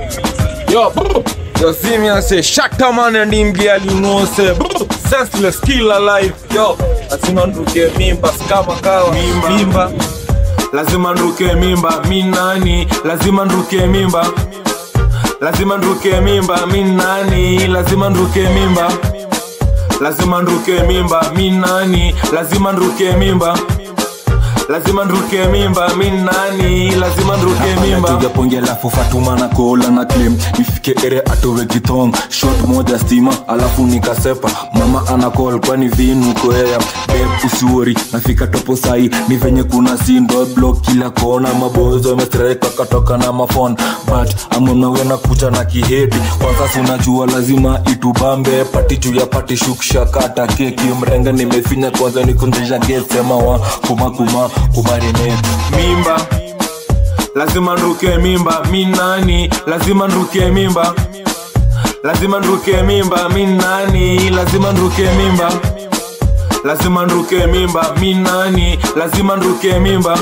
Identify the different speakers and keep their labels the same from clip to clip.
Speaker 1: Yo, brr. Yo, see me, I say, Shatta man and him girl, you know, say, brr. senseless, kill alive. Yo, lazima nduke mimba, skama kawa.
Speaker 2: Mimba.
Speaker 1: Mimba.
Speaker 2: lazima nruke mimba mi nani lazima nruke mimba lazima nruke mimba mi nani lazima nruke mimba lazima nruke mimba mi nani lazima nruke mimba lazima nruke mimba mi nani lazima nruke mimba
Speaker 3: piga ponge alafu fatuma na kola na claim ifike ere atowe githong shot moja stima alafu nikasepa mama ana call kwani vinu koea beb usiwori nafika topo sai ni venye kuna sindo block kila kona mabozo wamestreka katoka na mafon but amonawena kucha na kihedi kwanza si unajua lazima itubambe pati juu ya pati shukshakata keki mrenga nimefinya kwanza nikunzisha gesema wa kumakuma kumarine
Speaker 2: mimba lazima nruke mimba mi nani lazima nruke mimba lazima nruke mimba mi nani lazima nruke mimba lazima nruke mimba mi nani lazima nruke mimba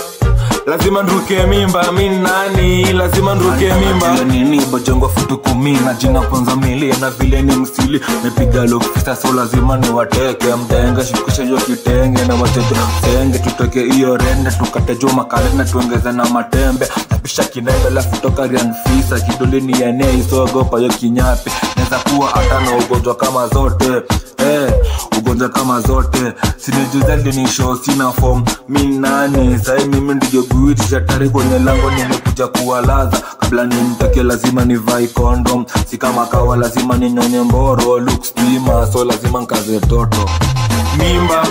Speaker 2: lazima nruke mimba mi nani lazima nruke mimba
Speaker 3: Jua nini bojongwa futu kumi na jina kwanza mili na vile ni msili mepiga lokfisa so lazima ni wateke mdenge shukisha hiyo kitenge na wachezo senge tutoke hiyo rende tukate juu makale na tuongeze na matembe napisha kinende lafu toka rianfisa kidolini yene isogopa hiyo kinyapi neza kuwa hata na ugonjwa kama zote eh, ugonjwa kama zote sinijuzalinisho sina fom mi nani sai mimi ndiyo guiti shatari kwenye lango nimekuja kuwalaza kabla nimtoke lazima nivai kondom si kama kawa lazima ninyonye mboro looks pima so lazima nkaze toto
Speaker 2: mimba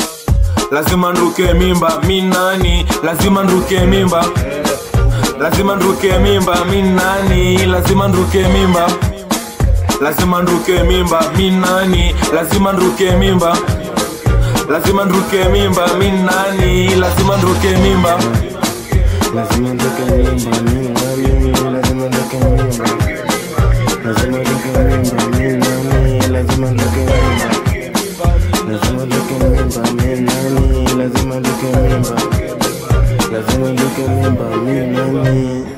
Speaker 2: lazima nruke mimba mi nani lazima nruke mimba lazima nruke mimba mi nani lazima nruke mimba lazima nruke mimba mi nani lazima nruke mimba lazima nruke mimba mi nani lazima nruke mimba
Speaker 4: Lazima nitoke mimba, mimi nani, lazima nitoke mimba. Lazima nitoke mimba, mimi nani, lazima nitoke mimba. Lazima nitoke mimba, mimi nani, lazima nitoke mimba. Lazima nitoke mimba, mimi nani.